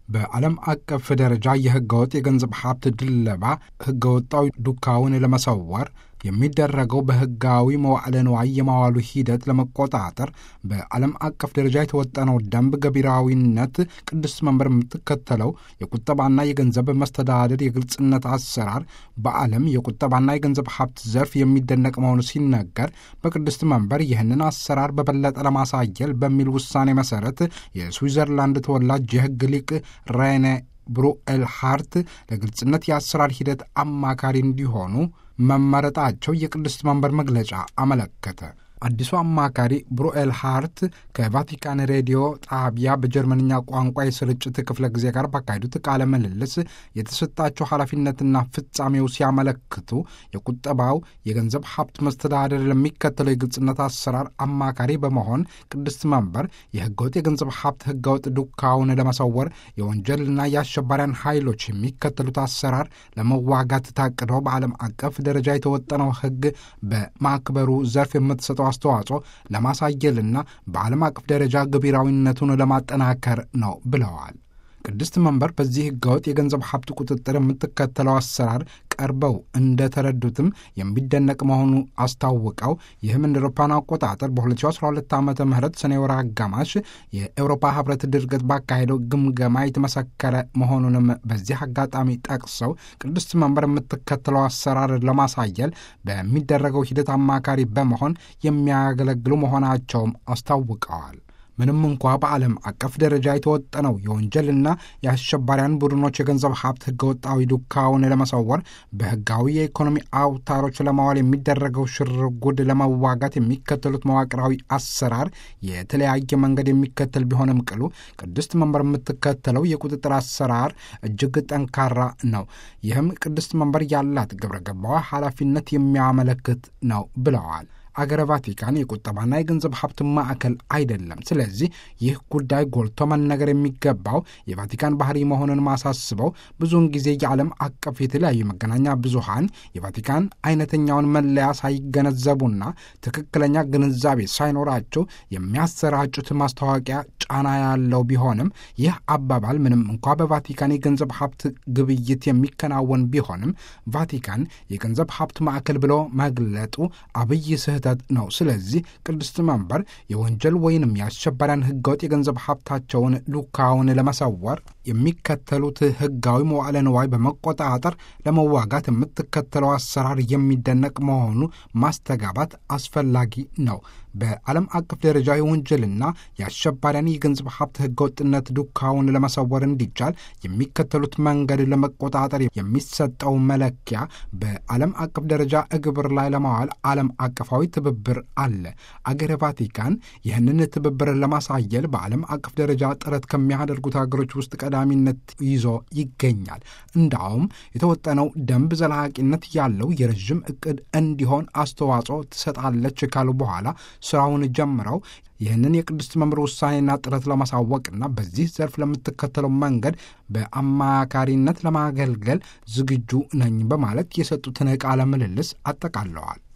በዓለም አቀፍ ደረጃ የህገወጥ የገንዘብ ሀብት ድለባ ህገወጣዊ ዱካውን ለመሰወር የሚደረገው በህጋዊ መዋዕለ ንዋይ የማዋሉ ሂደት ለመቆጣጠር በዓለም አቀፍ ደረጃ የተወጠነው ደንብ ገቢራዊነት ቅድስት መንበር የምትከተለው የቁጠባና የገንዘብ መስተዳደር የግልጽነት አሰራር በዓለም የቁጠባና የገንዘብ ሀብት ዘርፍ የሚደነቅ መሆኑ ሲነገር በቅድስት መንበር ይህንን አሰራር በበለጠ ለማሳየል በሚል ውሳኔ መሰረት የስዊዘርላንድ ተወላጅ የህግ ሊቅ ሬኔ ብሩኤል ሃርት ለግልጽነት የአሰራር ሂደት አማካሪ እንዲሆኑ መመረጣቸው የቅድስት መንበር መግለጫ አመለከተ። አዲሱ አማካሪ ብሩኤል ሃርት ከቫቲካን ሬዲዮ ጣቢያ በጀርመንኛ ቋንቋ የስርጭት ክፍለ ጊዜ ጋር ባካሄዱት ቃለ ምልልስ የተሰጣቸው ኃላፊነትና ፍጻሜው ሲያመለክቱ የቁጠባው የገንዘብ ሀብት መስተዳደር ለሚከተለው የግልጽነት አሰራር አማካሪ በመሆን ቅድስት መንበር የህገወጥ የገንዘብ ሀብት ህገወጥ ዱካውን ለመሰወር የወንጀልና የአሸባሪያን ኃይሎች የሚከተሉት አሰራር ለመዋጋት ታቅዶ በዓለም አቀፍ ደረጃ የተወጠነው ህግ በማክበሩ ዘርፍ የምትሰጠው አስተዋጽኦ ለማሳየልና በዓለም አቀፍ ደረጃ ገቢራዊነቱን ለማጠናከር ነው ብለዋል። ቅድስት መንበር በዚህ ህገወጥ የገንዘብ ሀብት ቁጥጥር የምትከተለው አሰራር ቀርበው እንደተረዱትም የሚደነቅ መሆኑ አስታውቀው ይህም እንደ አውሮፓውያን አቆጣጠር በ2012 ዓ ም ሰኔ ወር አጋማሽ የአውሮፓ ህብረት ድርገት ባካሄደው ግምገማ የተመሰከረ መሆኑንም በዚህ አጋጣሚ ጠቅሰው ቅድስት መንበር የምትከተለው አሰራር ለማሳየል በሚደረገው ሂደት አማካሪ በመሆን የሚያገለግሉ መሆናቸውም አስታውቀዋል። ምንም እንኳ በዓለም አቀፍ ደረጃ የተወጠነው የወንጀልና የአሸባሪያን ቡድኖች የገንዘብ ሀብት ህገወጣዊ ዱካውን ለመሰወር በህጋዊ የኢኮኖሚ አውታሮች ለማዋል የሚደረገው ሽርጉድ ለመዋጋት የሚከተሉት መዋቅራዊ አሰራር የተለያየ መንገድ የሚከተል ቢሆንም ቅሉ ቅድስት መንበር የምትከተለው የቁጥጥር አሰራር እጅግ ጠንካራ ነው። ይህም ቅድስት መንበር ያላት ግብረ ገባዋ ኃላፊነት የሚያመለክት ነው ብለዋል። አገረ ቫቲካን የቁጠባና የገንዘብ ሀብት ማዕከል አይደለም። ስለዚህ ይህ ጉዳይ ጎልቶ መነገር የሚገባው የቫቲካን ባህሪ መሆኑን ማሳስበው ብዙውን ጊዜ የዓለም አቀፍ የተለያዩ መገናኛ ብዙሃን የቫቲካን አይነተኛውን መለያ ሳይገነዘቡና ትክክለኛ ግንዛቤ ሳይኖራቸው የሚያሰራጩት ማስታወቂያ ጫና ያለው ቢሆንም ይህ አባባል ምንም እንኳ በቫቲካን የገንዘብ ሀብት ግብይት የሚከናወን ቢሆንም ቫቲካን የገንዘብ ሀብት ማዕከል ብሎ መግለጡ አብይ ስህተት ነው። ስለዚህ ቅድስት መንበር የወንጀል ወይንም የአሸባሪያን ህገወጥ የገንዘብ ሀብታቸውን ሉካውን ለመሰወር የሚከተሉት ህጋዊ መዋዕለ ንዋይ በመቆጣጠር ለመዋጋት የምትከተለው አሰራር የሚደነቅ መሆኑ ማስተጋባት አስፈላጊ ነው። በዓለም አቀፍ ደረጃ የወንጀልና የአሸባሪያን የገንዘብ ሀብት ህገወጥነት ዱካውን ለመሰወር እንዲቻል የሚከተሉት መንገድ ለመቆጣጠር የሚሰጠው መለኪያ በዓለም አቀፍ ደረጃ እግብር ላይ ለማዋል ዓለም አቀፋዊ ትብብር አለ። አገረ ቫቲካን ይህንን ትብብር ለማሳየል በዓለም አቀፍ ደረጃ ጥረት ከሚያደርጉት ሀገሮች ውስጥ ቀዳሚነት ይዞ ይገኛል። እንዳውም የተወጠነው ደንብ ዘላቂነት ያለው የረዥም እቅድ እንዲሆን አስተዋጽኦ ትሰጣለች ካሉ በኋላ ስራውን ጀምረው ይህንን የቅድስት መንበር ውሳኔና ጥረት ለማሳወቅና በዚህ ዘርፍ ለምትከተለው መንገድ በአማካሪነት ለማገልገል ዝግጁ ነኝ በማለት የሰጡትን ቃለ ምልልስ አጠቃለዋል።